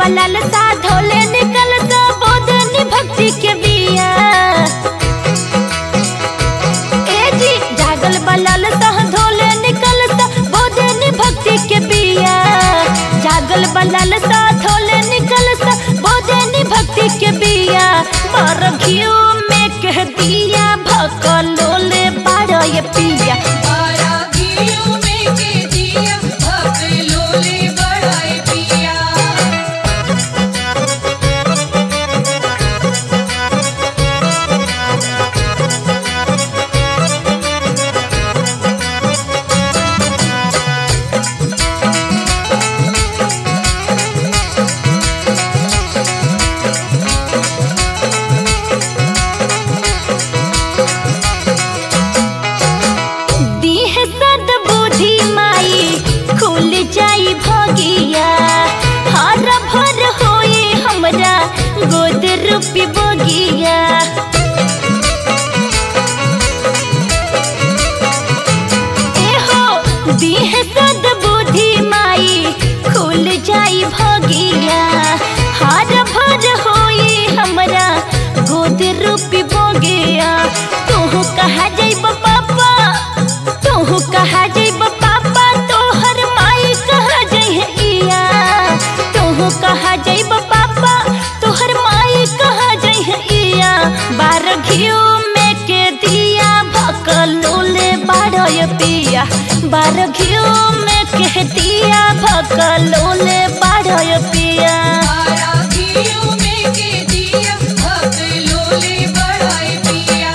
बलाल सा धोले निकल सा बोधनी भक्ति के बिया ए जी जागल बलाल सा धोले निकल सा बोधनी भक्ति के बिया जागल बलाल सा धोले निकल सा बोधनी भक्ति के बिया पर घियो में कह दिया भकलोले बाड़ा ये पिया बारा घियो में के दिया भक्त लोले बढ़ाए पिया दीह सद बुद्धि माई खुल जाई भगिया हर भर होए हमरा गोद रूपी बगिया एहो दीह सद बुद्धि माई खुल जाई भगिया हर भर होए हमरा गोद रूपी बगिया तू कहा जइब पापा तोहू कहा जइब पापा तोहर माई कहा जइहे इया तोहू कहा जइब पापा तोहर माई कहा जइहे इया बार घियो में के दिया भकलोले बारय पिया बार घियो में के दिया भकलोले बारय पिया बारा घियो में के दिया भक्त लोले बढ़ाए पिया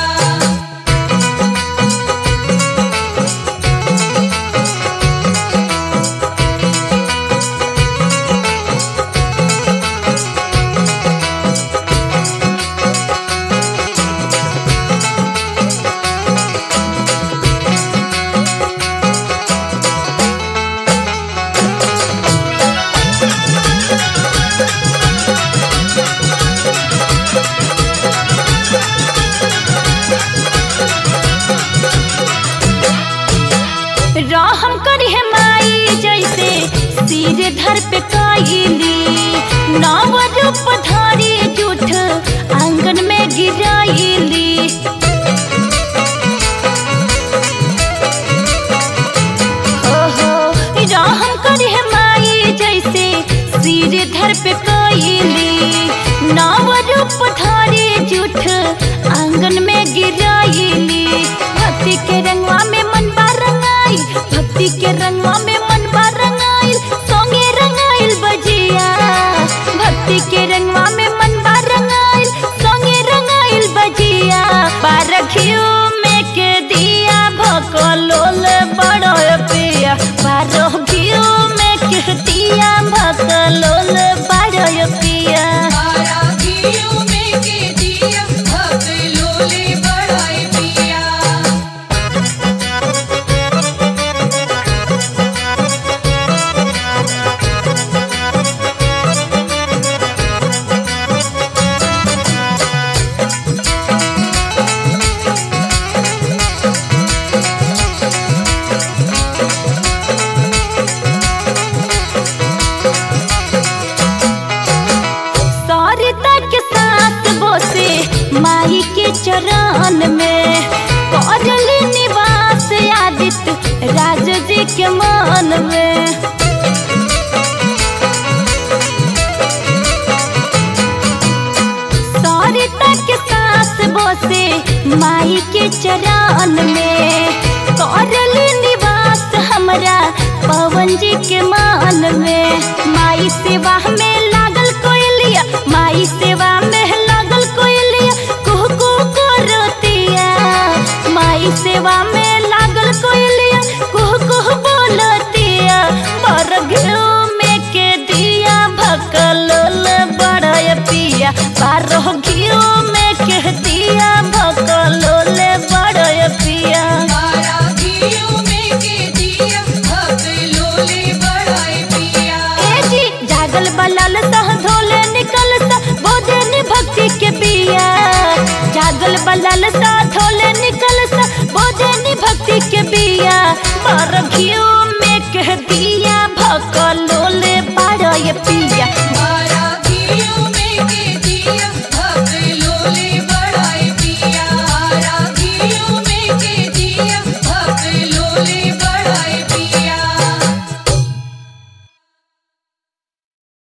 रहम करी है माई जैसे सिर धर पे काइली नव रूप धारी जूठ आंगन में गिराइली हो हो रहम करी है माई जैसे सिर धर पे काइली नव रूप धारी जूठ आंगन में गिराइली भक्ति के रंगवा में मन बा रंगाई भक्ति के रंगवा में मन बा रंगाइल सोंगे रंगाइल बजिया भक्ति के रंगवा में मन बा रंगाइल सोंगे रंगाइल बजिया बारखियो में के दिया भकलोल बड़ो पिया बारखियो में के दिया भकलोल बड़ो पिया बारा घियो में के दिया भक्त लोले बढ़ाए पिया सरिता के साथ बोसे माई के चरण में करली निवास आदित्य राज जी के मन में सरिता के साथ बोसे माई के चरण में करली निवास हमरा पवन जी के मान में माई सेवा में लागल कोयलिया माई सेवा में लागल कोयलिया कुहू कुहू करतिया माई सेवा में लागल कोयलिया कुहू कुहू बोलतिया पर घियो में के दिया भकलोल बड़य पिया बारह घियो में के दिया भकलोल बड़य पिया बारा घियो में के दिया भक्त लोले बढ़ाए पिया ए जी जागल बलाल सह धोले निकल सा बोधनी भक्ति के बिया जागल बलाल सा धोले निकल सा बोधनी भक्ति के बिया पर घियो में कह दिया भकलोले बारह पिया